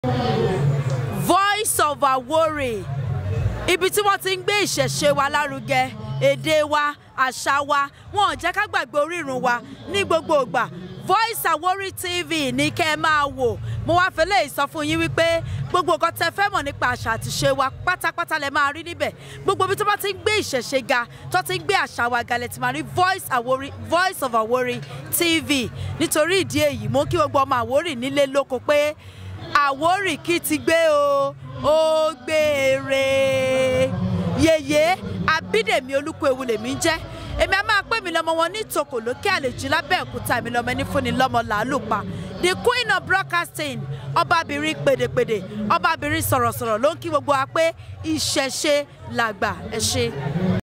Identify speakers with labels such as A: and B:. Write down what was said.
A: Voice of Awori ibi tí wọ́n ti ń gbé ìṣẹ̀ṣe wa lárugẹ èdè wa àṣà wa wọn ò jẹ́ ká gbàgbé orírun wa ní gbogbo ìgbà Voice Awori TV ní kẹ́ ẹ máa wò mo wá fẹ́ lè sọ fún yín wípé gbogbo nǹkan tẹ́ fẹ́ mọ̀ nípa àṣà àti ṣe wa pátápátá lẹ máa rí níbẹ̀ gbogbo ibi tó bá ti ń gbé ìṣẹ̀ṣe ga tó ti ń gbé àṣà wa ga lẹ ti máa rí Voice Awori Voice of Awori TV nítorí ìdí èyí mo kí gbogbo ọmọ Àwórì nílé lóko pé Àwórì kí ti gbé o ó gbére yèyé Abídèmí Olúkúewu lèmi ń jẹ́ èmi a máa pè mí lọ́mọ wọn ní ìtòkò lókè àlejò lábẹ́òkúta mi lọ́mọ ẹni fúnni lọ́mọ làálùpà the queen of broadcasting ọbabìnrin pèdèpèdè ọbabìnrin sọ̀rọ̀sọ̀rọ̀ ló ń kí gbogbo wa pé ìṣẹ̀ṣe làgbà ẹ ṣé.